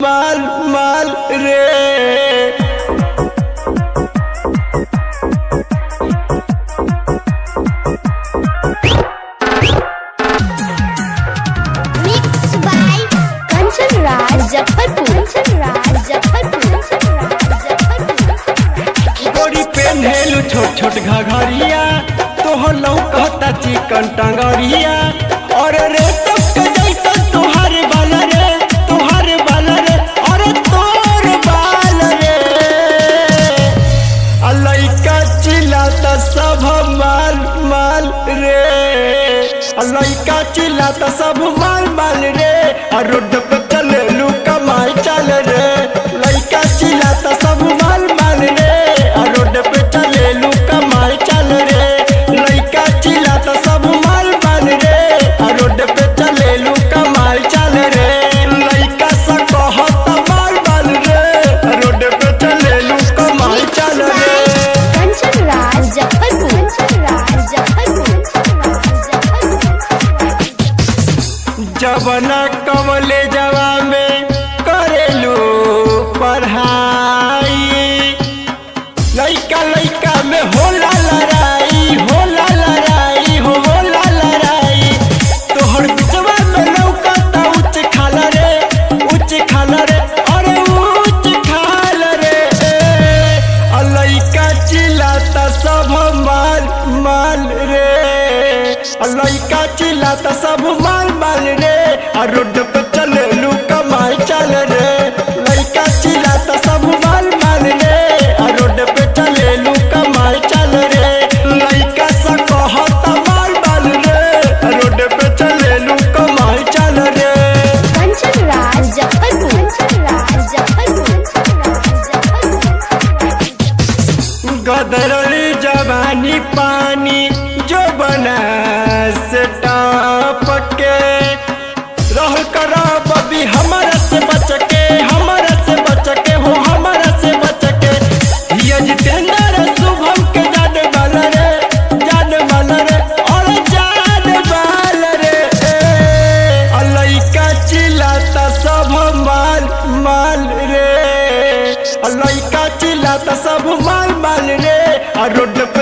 माल माल रे Mixed by Kanchan Raj Muzaffarpur. Kanchan Raj Muzaffarpur. Kanchan Raj Muzaffarpur. गोरी पेन्हेलु छोट छोट घघरिया तोहर लौकता चिकन टंगरिया और रे तक जैसा तोहर बाल रे तोहर बाल रे और तोर बाल रे आ लइका चिल्लाता सब माल माल रे आ लइका चिल्लाता सब माल माल रे आ रोड पे चले लू कमाई चल रे लइका चिल्लाता सब माल माल रे आ रोड पे चले लू कमाई चल रे लइका चिल्लाता सब माल माल रे आ रोड पे चले लू कमाई चल रे लइका सा कहता माल माल रे आ रोड पे चले लू कमाई चल रे Kanchan Raj Muzaffarpur. Kanchan Raj Muzaffarpur. Kanchan Raj Muzaffarpur. जवना कमले जवा में करेलू पढ़ाई लइका लइका में होला लड़ाई होला लड़ाई हो होला लड़ाई तोहर बिचवा में लौकता उच्च खाल रे उच्च खाल रे अरे उच्च खाल रे आ लइका चिल्लाता सब माल माल रे आ लइका चिल्लाता सब माल माल रे आ रोड पे चले लू कमाई चल रे लइका चिल्लाता सब माल माल रे आ रोड पे चले लू कमाई चल रे लइका सा कहता माल माल रे आ रोड पे चले लू कमाई चल रे Kanchan Raj Muzaffarpur. Kanchan Raj Muzaffarpur. Kanchan Raj Muzaffarpur. गदरली जवानी पानी जो बना से टाप के रह कर बबी हमारा से बच के हमारा से बच के हो हमारा से बच के ये जितेंद्र शुभम के जान वाल रे जान वाल रे और जान वाल रे आ लइका चिल्लाता सब माल माल रे आ लइका चिल्लाता सब माल माल रे आ रोड पे